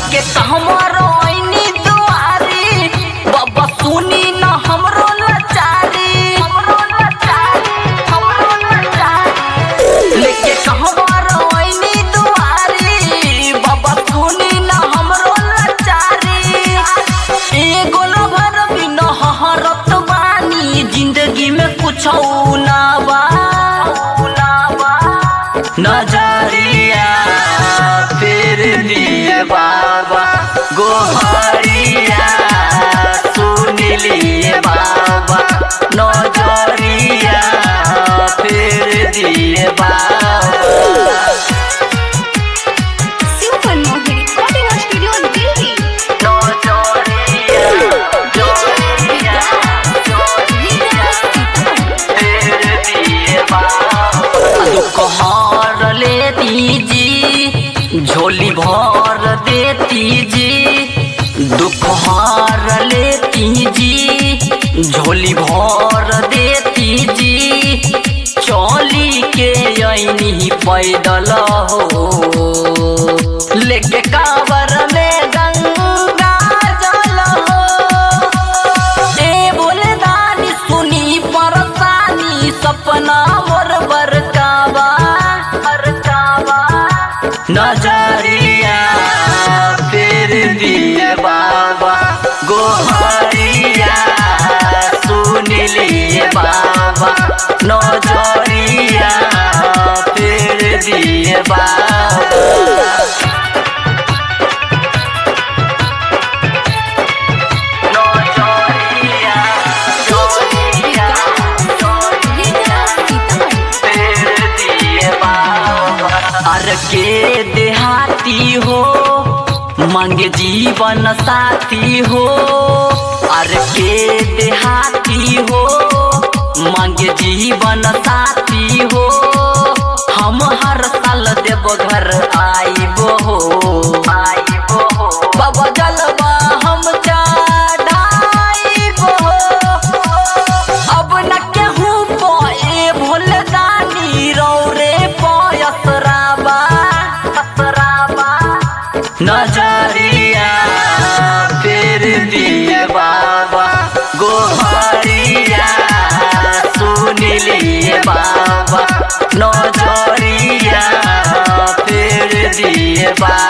लेके कहमरो ऐनी दुआरी बाबा सुनी न हमरो लाचारी हमरो लाचारी हमरो लाचारी लेके कहमरो ऐनी दुआरी बाबा सुनी न हमरो लाचारी एगो लभर बिन हहरत बानी जिंदगी में कुछ ना बा ना बा नजरिया फिर लिए बाबा गोहरिया सुन लिए बाबा नजरिया फिर दिए बाबा Super Mohi Recording Studio Delhi. नजरिया नजरिया दुखहर लेती जी झोली भर देती जी दुखहर लेती जी झोली भर देती जी चौली के ऐनी पैदल हो लेके कावर में गंगा जल हो ए बोले दानी सुनी परसानी सपना मोर बरकावा बरकावा नजरिया फिर दिए बाबा गोहरिया सुन लिए बाबा नजरिया फिर दिए बाबा नजरिया नजरिया फिर दिए बाबा अर के देहाती हो मांगे जीवन साथी हो अर के देहाती हो मांगे जीवन साथी हो हम हर साल देव घर आइबो हो आइबो हो बाबा जलवा हम चढ़ाइबो हो अब न केहू पे भोले दानी रौरे पयसराबा असराबा नजरिया फिर दिए बाबा गोहरिया सुन लिए बाबा नजरिया फिर दिए बाबा